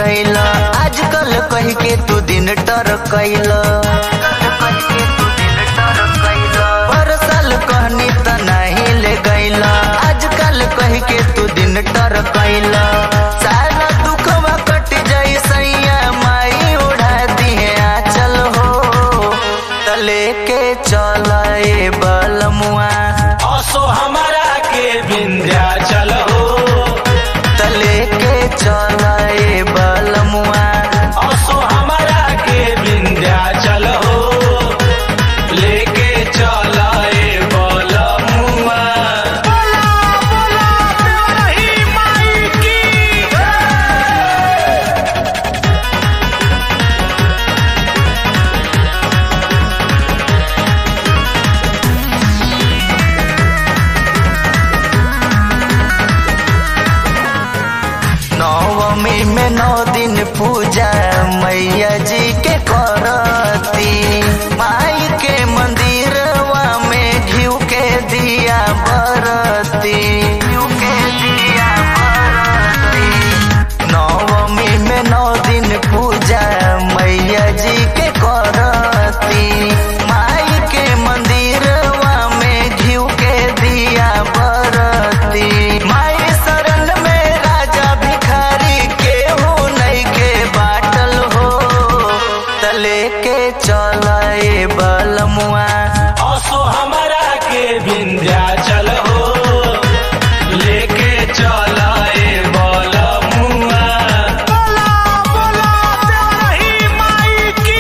गईल आजकल कह के तू दिन टर कैल हर साल कहनी त नहीं ले गईल आजकल कह के तू दिन टर कैल सारा दुखवा कट जाई सैया माई उड़ा दिए आचल हो तले के चल ए बलमुआ असो हमारा के विंध्याचल हो तले के चल ए बलमुआ असो हमारा के विंध्याचल हो लेके चला ए बलमुआ बोला बोला रही माई की नवमी में नौ दिन पूजा मैया जी के करती माई के मंदिरवा में घिउ के दिया बरती घिउ के दिया बरती नवमी में नौ दिन पूजा मैया जी के करती माई के मंदिरवा में घिउ के दिया बरती माई शरण में राजा भिखारी के हो नहीं के बाटल हो तले के चल ए बलमुआ असो हमारा के विंध्याचल हो लेके चला ए बलमुआ बोला बोला रही माई की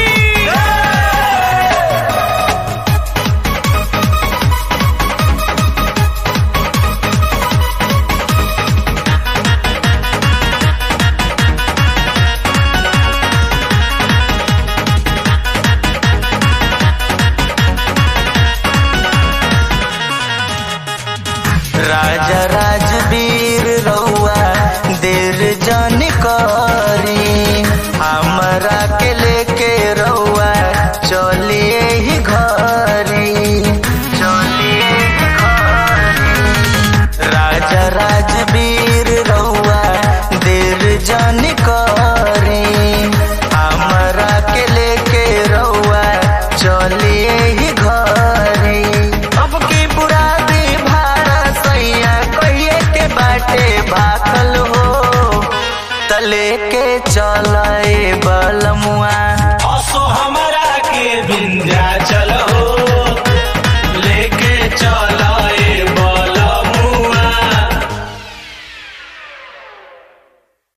राजा राजवीर रउआ देर जन करी हमरा के लेके रउआ चलिए ही घरी चलिए ही घरी राजा राजवीर रउआ देर जन करी हमरा के लेके रउआ चलिए ही घरी अब की बुरा दी भाड़ा सैया कहिए के बाटे भाकल हो तले के चल